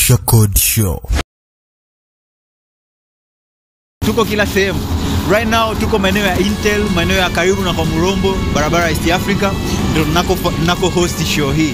Arusha Code Show. tuko kila sehemu right now tuko maeneo ya intel maeneo ya karibu na kwa murombo barabara ya east africa ndo nako, nako host show hii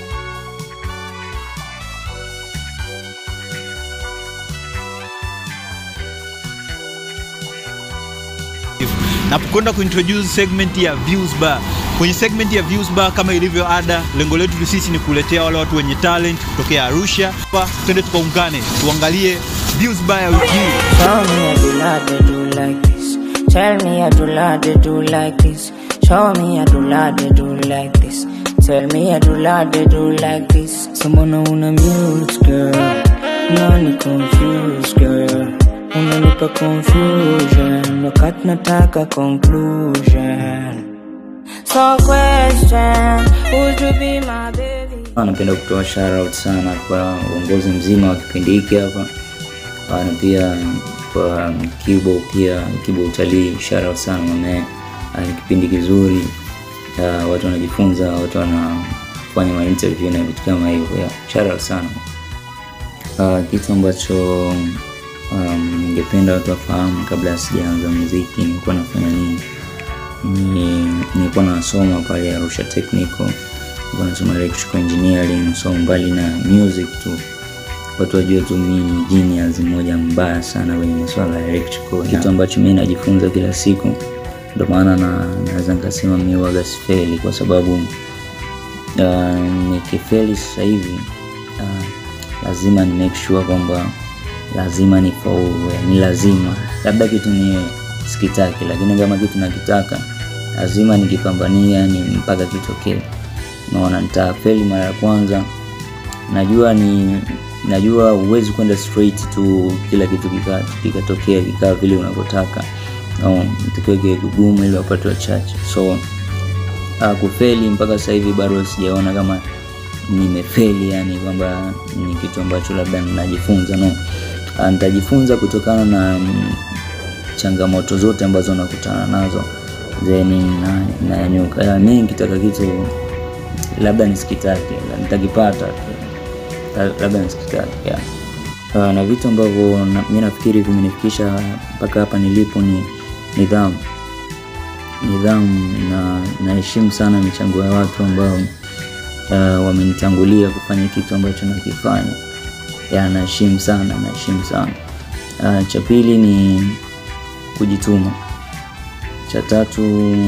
napokwenda kuintroduce segment ya views bar kwenye segment ya views bar kama ilivyo ada lengo letu sisi ni kuletea wale watu wenye talent kutokea arusha Pa, twende tukaungane tuangalie views bar ya wiki hii Show me I do like they do like this. Tell me I do like they do like this. Show me I do like they do like this. Tell me I do like they do like this. Someone una mute girl. Nani confused girl. Unanipa confusion. Wakati nataka conclusion. So question, would you be my baby? Napenda kutoa shoutout sana kwa uongozi mzima wa kipindi hiki hapa Ah, na pia kwa Kibo pia Kibo utalii shoutout sana mame, ni kipindi kizuri Ah, watu wanajifunza, watu wanafanya ma interview na vitu kama hivyo yeah. Shoutout sana Ah, kitu ambacho um, ningependa watu wafahamu kabla sijaanza muziki nilikuwa nafanya nini ni nilikuwa nasoma pale Arusha Technical, nilikuwa nasoma electrical engineering, so mbali na music tu watu wajue tu mimi ni genius mmoja mbaya sana kwenye masuala ya electrical, kitu ambacho mimi najifunza kila siku. Ndio maana na naweza nikasema mimi waga sifeli kwa sababu uh, nikifeli sasa hivi uh, lazima ni make sure kwamba lazima ni faulu, ni lazima labda kitu ni sikitaki, lakini kama kitu nakitaka lazima nikipambania ni mpaka kitokee. Naona nitafeli mara ya kwanza, najua ni najua huwezi kwenda straight tu kila kitu kika- kikatokea kikaa vile unavyotaka no, itakiwa kiwe kigumu ili wapate wachache so uh, kufeli mpaka sasa hivi bado sijaona kama nimefeli yani kwamba ni kitu ambacho labda ninajifunza no uh, nitajifunza kutokana na mm, changamoto zote ambazo nakutana nazo then na- nanyanyuka na, mi nikitaka kitu labda nisikitake la- nitakipata La- labda nisikitake yeah. uh, na vitu ambavyo na, mi nafikiri vimenifikisha mpaka hapa nilipo ni nidhamu nidhamu na naheshimu sana michango ya watu ambao uh, wamenitangulia kufanya kitu ambacho nakifanya ya naheshimu sana naheshimu sana uh, cha pili ni kujituma cha tatu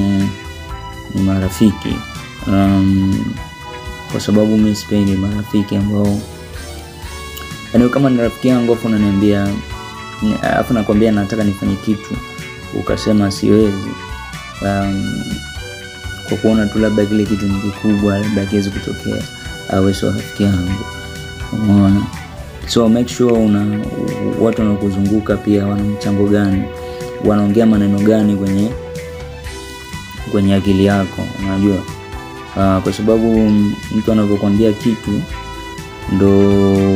ni marafiki um, kwa sababu mi sipendi marafiki ambao yani kama ni rafiki yangu afu unaniambia ni- afu nakwambia nataka nifanye kitu ukasema siwezi um, kwa kuona tu labda kile kitu ni kikubwa labda akiwezi kutokea awe sio rafiki yangu umeona so make sure una watu wanaokuzunguka pia wana mchango gani wanaongea maneno gani kwenye kwenye akili yako unajua uh, kwa sababu mtu anavyokwambia kitu ndo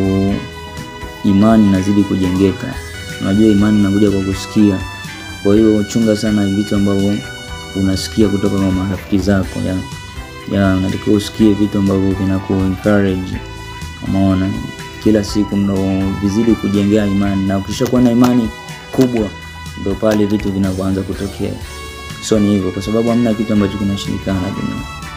imani inazidi kujengeka unajua imani inakuja kwa kusikia kwa hiyo chunga sana vitu ambavyo unasikia kutoka kwa marafiki zako ya ya unatakiwa usikie vitu ambavyo vinaku encourage umeona kila siku ndo vizidi kujengea imani na ukishakuwa na imani kubwa ndo pale vitu vinavyoanza kutokea so ni hivyo kwa sababu hamna kitu ambacho kinashirikana duniani